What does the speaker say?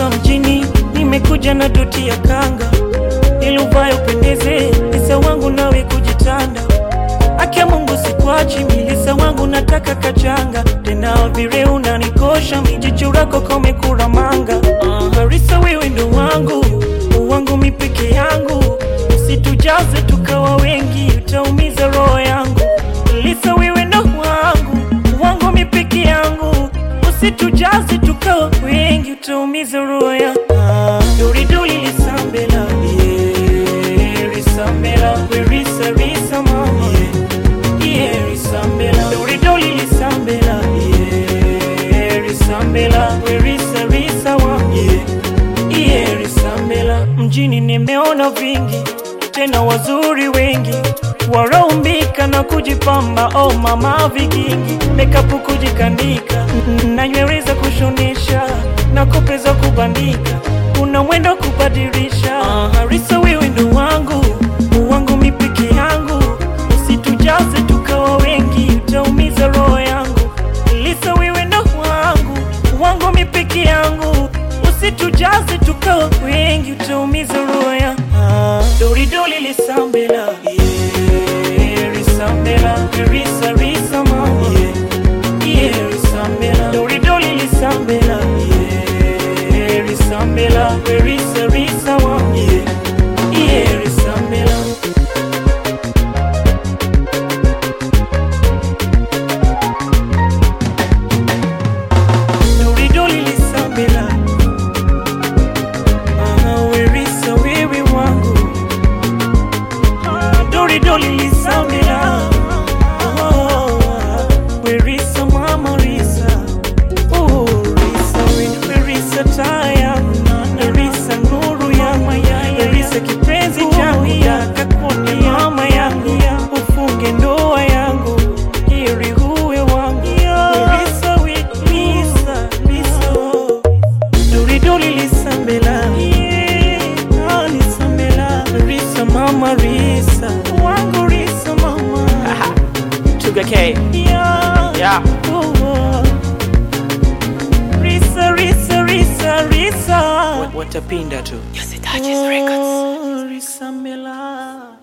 Ah, mjini nimekuja na doti ya kanga ili uvae upendeze, Lisa wangu nawe kujitanda. Akia Mungu sikwachi, milisa wangu nataka kachanga tena, vile unanikosha mijicho lako komekura manga. Ah, Harisa wewe ndo wangu wangu mi peke yangu, usitujaze tukawa wengi, utaumiza roho yangu. Lisa wewe ndo wangu wangu mi peke yangu, usitujaze tukawa wengi, utaumiza roho yangu. Ah, Dori dori lisambela, yeah, lisambela, we risa risa mama, yeah, yeah, lisambela, dori dori lisambela, yeah, lisambela, we risa risa mama, yeah, yeah, lisambela. Mjini nimeona vingi tena wazuri wengi waraumbika na kujipamba, oh mama vikingi, makeup kujikanika na nywele za kushonesha na kope za kubandika, kuna mwendo kubadilisha. Ah, Harisa wewe ndo wangu wangu mi peke yangu, usitujaze tukawa wengi, utaumiza roho yangu. Lisa wewe ndo wangu wangu mi peke yangu, usitujaze tukawa wengi, utaumiza roho yangu. Ah, Dori dori lisambela, yeah, lisambela, risa risa mama, yeah, yeah, lisambela, dori dori lisambela, yeah, lisambela, risa risa mama, yeah, yeah, lisambela. Dori dori lisambela, ah, werisa wewe wangu Dori dori lisambela Oh, Werisa mama risa Oh, risa we- Werisa taya Werisa nuru yangu Werisa kipenzi changu Kakuni mama yangu Ufunge ndoa yangu Ili huwe wangu Werisa we- Risa Risa oh. Dori dori lisambela yeah, ah, lisambela Risa mama Risa wangu Risa mama Tuga K. yeah, Yeah. oh, oh. Risa Risa Risa Risa Watapinda tu. oh, Risa Mela